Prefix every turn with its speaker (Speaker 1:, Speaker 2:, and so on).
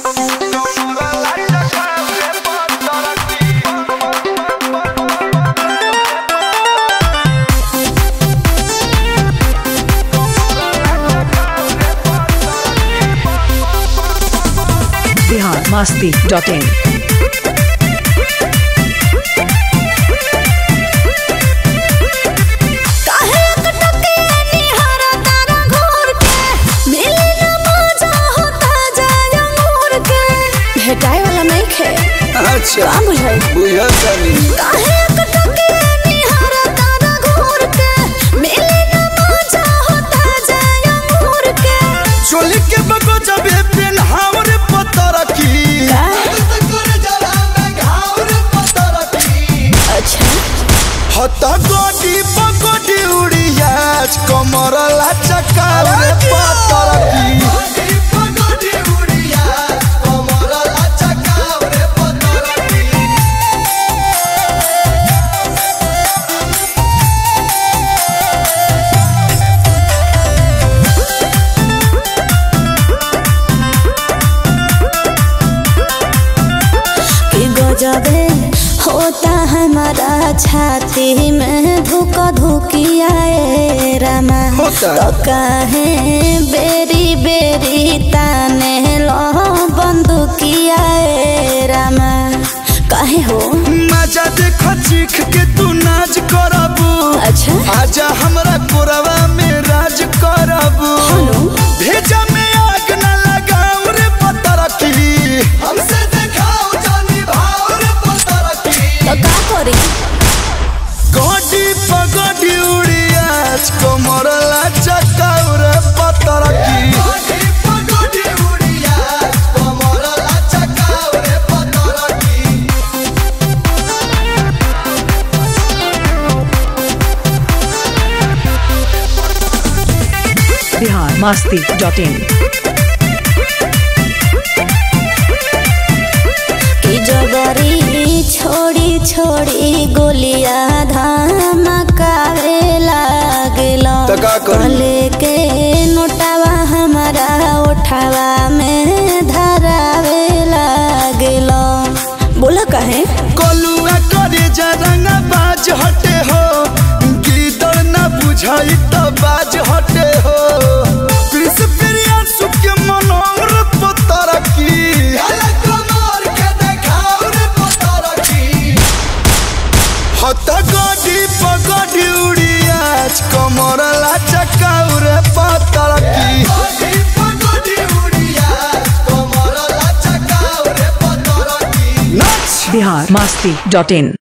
Speaker 1: Bihar Masti dot in
Speaker 2: काहे अटके निहारा तारा घोर के मिले न मजा होता जाय मोर के भेटाए वाला नहीं खे
Speaker 3: अच्छा
Speaker 2: का बुझाई
Speaker 3: बुझल तनी
Speaker 2: काहे अटके निहारा तारा घोर के मिले न मजा होता जाय मोर के
Speaker 3: चोली के बगो जबे पेन हावरे पतर की
Speaker 2: अच्छा
Speaker 3: हत गोडी पगोडी उड़ियाज कमर लाचकारे पतर की
Speaker 2: कि गजबे होता हमारा छाती में धुक धुकियाए रामा
Speaker 3: होता।
Speaker 2: तो काहे बेरी बेरी ताने लो बंदुकियाए रामा काहे हो
Speaker 3: मजा देख चीख के तू नाच करबू
Speaker 2: अच्छा
Speaker 3: आजा हमरा कोरवा में राज करबू
Speaker 2: हेलो।
Speaker 3: भेजा में आग न लगाऊ रे पतर की हमसे देखाओ जानी भाव रे पतर की
Speaker 2: तो का करी
Speaker 3: गोडी पगोडी उड़ियाज कमर लाचकाऊ रे पतर की गोडी पगोडी उड़ियाज कमर लाचकाऊ रे पतर की
Speaker 1: बिहार मस्ती डॉट इन
Speaker 2: कि जबरी छोड़ी छोड़ी गोलिया धमकावे लागलो
Speaker 3: तो का करी?
Speaker 2: कले के नोटावा हमारा उठावा में धरावे लागलो बोला कहे
Speaker 3: कलुआ करे जरंगा बाज हटे हो गीदड़ न बुझाई त बाज हटे हो कृष प्रिया सुख मनोहर पतर की हत गडी पगडी उड़ियाज कमर लाचकाऊ रे पतर की नाच
Speaker 1: बिहार मस्ती डॉट इन